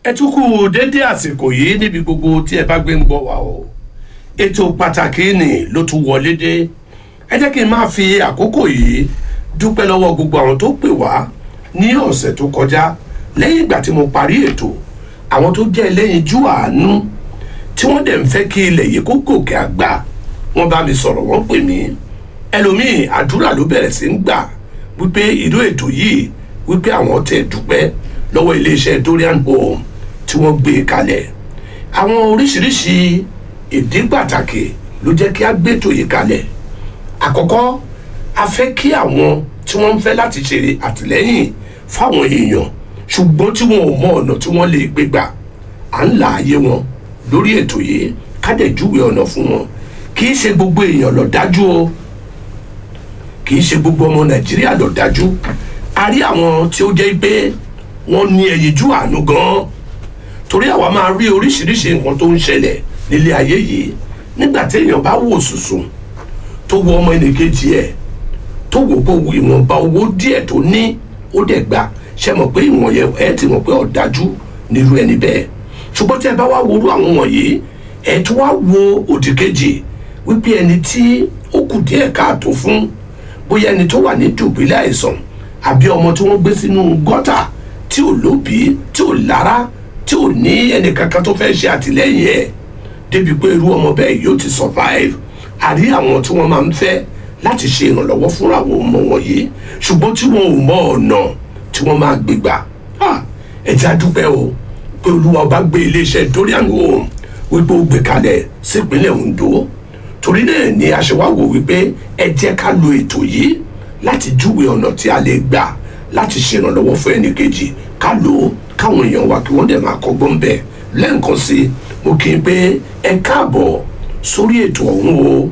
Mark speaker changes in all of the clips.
Speaker 1: ẹ tún kú dédé àsìkò yìí níbi gbogbo tí ẹ bá gbé ń gbọ́ wa o ètò pàtàkì ni ló tún wọlé dé ẹ jẹ́ kí n máa fi àkókò yìí dúpẹ́ lọ́wọ́ gbogbo àwọn tó pè wá ní ọ̀sẹ̀ tó kọjá lẹ́yìn ìgbà tí mo parí ètò àwọn tó jẹ́ ẹlẹ́yinjú àánú tí wọ́n dẹ̀ ń fẹ́ kí ilẹ̀ yìí kó gòkè àgbà wọ́n bá mi sọ̀rọ̀ wọ́n pè mí ẹlòmíì àdúrà ló bẹ̀rẹ̀ sí ń gbà wípé ìlú ètò yìí wípé àwọn tẹ̀ dúpẹ́ lọ́wọ́ iléeṣẹ́ Dorian Home tí wọ́n gbé e kalẹ̀ àwọn oríṣiríṣi ìdí pàtàkì ló jẹ́ kí a gbétò yìí kalẹ̀ àkọ́kọ́ a fẹ́ kí àwọn tí wọ́n ń fẹ́ láti ṣe àtìlẹ́yìn fáwọn èèyàn ṣùgbọ́n tí wọn ò mọ ọ̀nà tí wọ́n lè gbé gbà à ń là ayé wọn lórí ètò yìí kádẹ́júwe ọ̀nà fún wọn kì í ṣe gbogbo èèyàn lọ dájú o kì í ṣe gbogbo ọmọ nàìjíríà lọ dájú a rí àwọn tí ó jẹ́ pé wọ́n ní ẹyinjú àánú gan-an torí àwa máa rí oríṣiríṣi nǹkan tó ń ṣẹlẹ̀ nílé ayé yìí nígbà tí èèyàn bá wò sùsùn tó wo ọmọ ẹnìkejì ẹ̀ tó wò pé ìwọ̀nba owó díẹ̀ tó ní ó dẹ̀ gbà ṣe mọ̀ pé ìwọ̀n yẹn ẹ ti mọ̀ pé ọ̀dájú nírú ẹni bẹ́ẹ̀ ṣùgbọ́n tí ẹ bá wá worú àwọn wọ̀nyí ẹ tún wá wo òdì kejì wípé ẹni tí ó kù díẹ̀ káàtó fún bóyá ẹni tó wà ní dùbílẹ̀ àìsàn àbí ọmọ tí wọ́n gbé sínú gọ́tà tí ò lóbi tí ò lára tí ò ní ẹnì kankan tó fẹ́ ṣe àtìlẹ́yìn ẹ̀ débi pé irú ọmọ bẹ́ẹ̀ yóò ti survive àrí àwọn tí wọ́n máa ń fẹ́ láti ṣe ìrànlọ́wọ́ fúnra àwọn ọmọ wọ̀nyí ṣùgbọ́n tí wọn ò mọ ọ̀nà tí wọ́n máa gbé gbà ẹ jẹ́ a dúpẹ́ o pé olúwa ọba gbé iléeṣẹ́ Dorian Home wípé ó gbé kalẹ̀ sípínlẹ̀ Ondo torí náà ni aṣèwáwò wípé ẹ jẹ́ ká lo ètò yìí láti júwe ọ̀nà tí a lè gbà láti ṣe ìrànlọ́wọ́ fún ẹnìkejì ká lò ó káwọn èèyàn wa kí wọ́n dẹ̀ máa kọ́gbọ́n bẹ̀ lẹ́ǹkan sí i mo kì í pé ẹ káàbọ̀ sórí ètò ọ̀hún o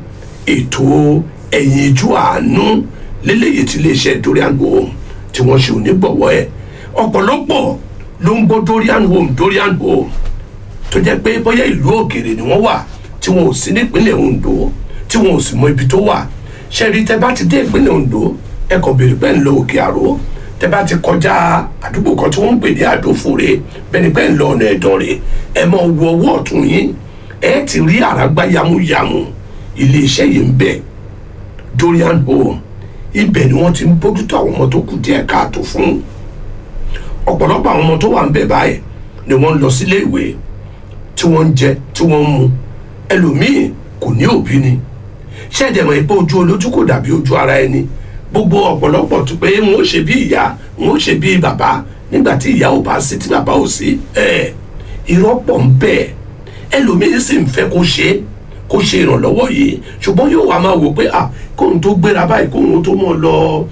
Speaker 1: ètò ẹ̀yinjú àánú lélẹ́yìí tí iléeṣẹ́ Dorian Home tí wọ́n ṣe onígbọ̀wọ́ ẹ̀ ọ̀pọ̀lọpọ̀ ló ń gbọ́ Dorian Home Dorian Home tó jẹ́ pé bóyá ìlú òkèèrè ni wọ́n wà tí wọn ò sí nípínlẹ̀ Ondo tí wọn ò sì mọ ibi tó wà ṣẹ́rí tẹ́ bá ti dé ìpínlẹ̀ Ondo ẹ kàn béèrè pẹ́ ń lọ òkè àró tẹ́ bá ti kọjá àdúgbò kan tí wọ́n ń pè ní àdófòrè bẹ́ẹ̀ ni pẹ́ ń lọ ọ̀nà ẹ̀dọ́rẹ̀ ẹ mọ wọ ọwọ́ ọ̀tún yín ẹ ti rí àràgbá yamuyamu iléeṣẹ́ yìí ń bẹ Dorian Home ibẹ̀ ni wọ́n ti ń bójútó àwọn ọmọ tó kù díẹ̀ káàtó fún ọ̀pọ̀lọpọ̀ àwọn ọmọ tó wà ń bẹ̀ báyìí ni wọ́n ń lọ sílé ìwé tí wọ́n ń jẹ tí wọ́n ń mu ẹlòmíì kò ní òbí ni ṣẹ́ẹ̀dẹ̀mọ̀ pé ojú olójú kò dàbí ojú ara ẹni gbogbo ọ̀pọ̀lọpọ̀ tó pé wọn ó ṣe bí ìyá wọn ó ṣe bí bàbá nígbà tí ìyá ò bá sí tí bàbá ò sí ẹ̀ irọ́ pọ̀ ń bẹ ẹlòmíì sì ń fẹ́ kó ṣe é kó ṣe ìrànlọ́wọ́ yìí ṣùgbọ́n yóò wá máa wò pé à kóun tó gbéra báyìí kóun tó mọ̀ lọ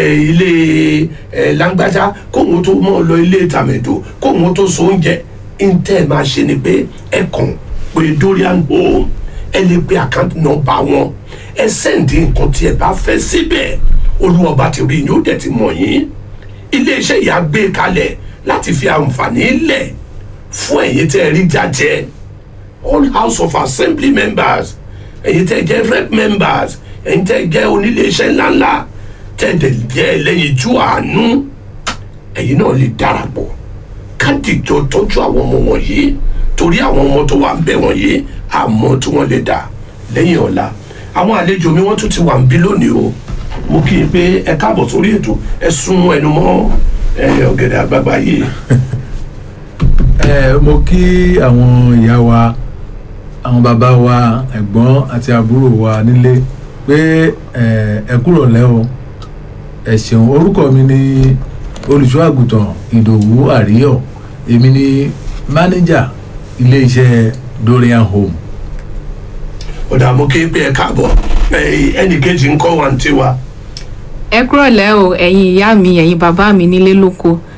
Speaker 1: ilé lágbájá kóun tó mọ̀ lọ ilé tàmẹ̀dò kóun tó so oúnjẹ ntẹ́ máa ṣe ni pé ẹ kàn pé Dorian Home ẹ lè pe àkáǹtì nọ́mbà wọn ẹ sẹ́ǹdì nǹkan tí ẹ bá fẹ́ síbẹ̀ olúwọba ti rí yín ó dẹ̀ ti mọ̀ yín iléeṣẹ́ yìí á gbé kalẹ̀ láti fi àǹfààní lẹ̀ fún ẹ̀yin tẹ́ ẹ rí jájẹ́ all house of assembly members ẹ̀yin tẹ́ jẹ́ rep members ẹ̀yin tẹ́ jẹ́ oníléeṣẹ́ ńláńlá tẹ́ dẹ̀ jẹ́ ẹlẹ́yinjú àánú ẹ̀yin náà lè darapọ̀ kádìjọ tọ́jú àwọn ọmọ wọ̀nyí torí àwọn ọmọ tó wà ń bẹ̀ wọ̀nyí àmọ́ tí wọ́n lè dà lẹ́yìn ọ̀la àwọn àlejò mi wọ́n tún ti wà ń bí lónìí o mo kí i pé ẹ káàbọ̀ sórí ètò ẹ sún ẹnu mọ́ ọ̀gẹ̀dẹ̀ àgbààgbà yìí.
Speaker 2: ẹ mo kí àwọn ìyá wa àwọn bàbá wa ẹ̀gbọ́n àti àbúrò wa nílé pé ẹ kúrò lẹ́ o ẹ ṣeun orúkọ mi ni olùṣọ́ àgùntàn ìdòwú àríyọ̀ èmi ni mánéjà iléeṣẹ́ Dorian Home.
Speaker 1: ọ̀dà mo kí i pé ẹ káàbọ̀ ẹnì kejì ń kọ́ wa ń tiwa.
Speaker 3: ẹ kúrọ̀lẹ́ o ẹ̀yin ìyá mi ẹ̀yin bàbá mi nílé lóko